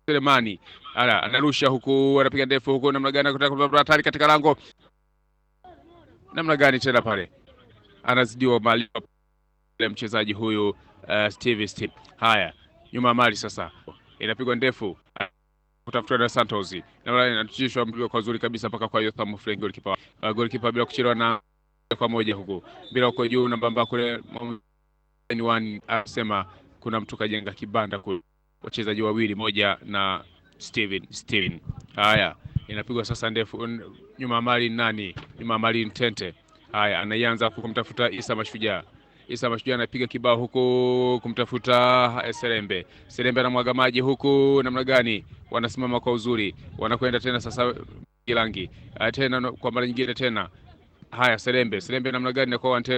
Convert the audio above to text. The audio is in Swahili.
Selemani ala anarusha huku, anapiga ndefu huku, namna gani kutaka hatari katika lango, namna gani tena pale anazidiwa mali ile mchezaji huyu uh, Steve Steve. Haya, nyuma ya mali sasa inapigwa ndefu kutafuta na Santos na inatishwa mpira kwa uzuri kabisa mpaka kwa Yotham Frank goalkeeper. Uh, goalkeeper bila kuchelewa na kwa moja huku bila uko juu na mbamba kule one anasema kuna mtu kajenga kibanda kule, wachezaji wawili moja na Steven Steven. Haya, inapigwa sasa ndefu nyuma ya mali nani? Nyuma ya mali Ntente. Haya, anaianza kumtafuta Isa Mashujaa. Isa Mashujaa anapiga kibao huku kumtafuta Serembe. Serembe anamwaga maji huku, namna gani? Wanasimama kwa uzuri, wanakwenda tena sasa Gilangi tena kwa mara nyingine tena. Haya, Serembe Serembe namna gani na kwa